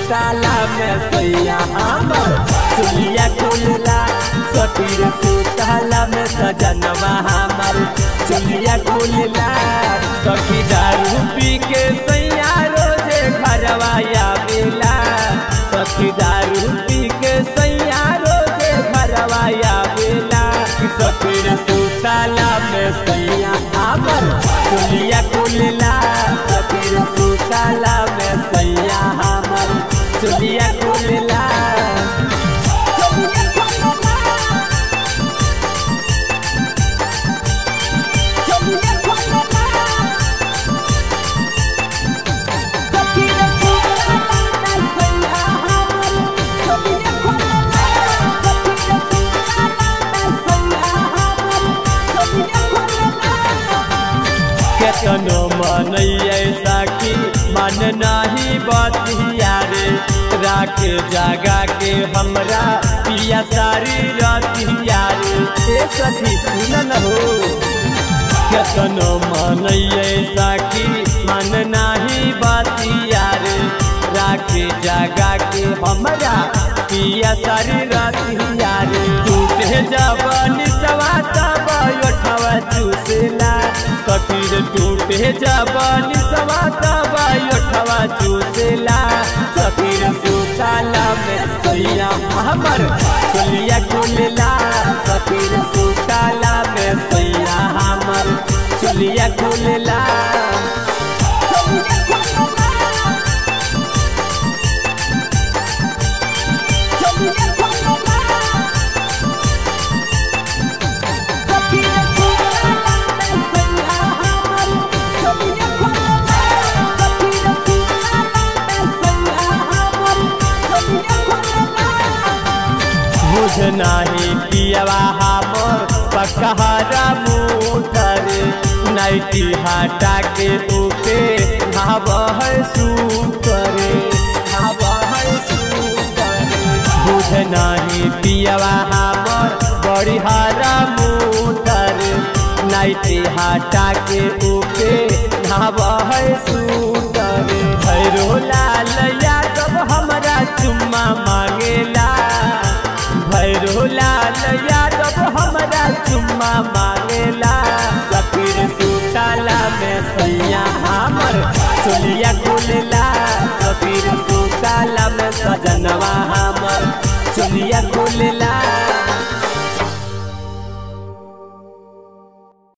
सुताला में सैया हमर चुलिया खुलला सखी रे सुताला में सजनवा हमर चुलिया खुलला सखी दारू पी के सैया रोजे घरवा आवेला सखी दारू पी के सैया रोजे घरवा आवेला सखी रे सुताला में सैया हमर चुलिया खुलला सखी रे सुताला में सैया हमर चुलिया खुलला केतनो मनैया साखी मन नाही बतिया रे राख जागा के हमरा पिया सारी रतिया रे ए सखी सुन हो केतनो मनैया साखी मन नाही बतिया रे राख जागा के हमरा पिया सारी रतिया रे टूटे जवानी सवाता बयोठवा चूसला सकीर टूटे जवानी सवाता बयोठवा चूसला सकीर सुताला में सैया हमर चलिया खुलला सकीर सुताला में सैया हमर चलिया खुलला बुझ नाही पियवा हमर पकहरा मुठर नाइटी हटा के ऊपे हव है सूतर हव है सूतर बुझ नाही पियवा हमर बड़ी हरा मुठर नाइटी हटा के ऊपे हव है सूतर भैरो लाल यादव हमरा चुम्मा मांगेला भैरो लाल यादव हमरा चुम्मा मांगेला सफीर सुताला में सैया हमर चुलिया खुलला सफीर सुताला में सजनवा हमर चुलिया खुलला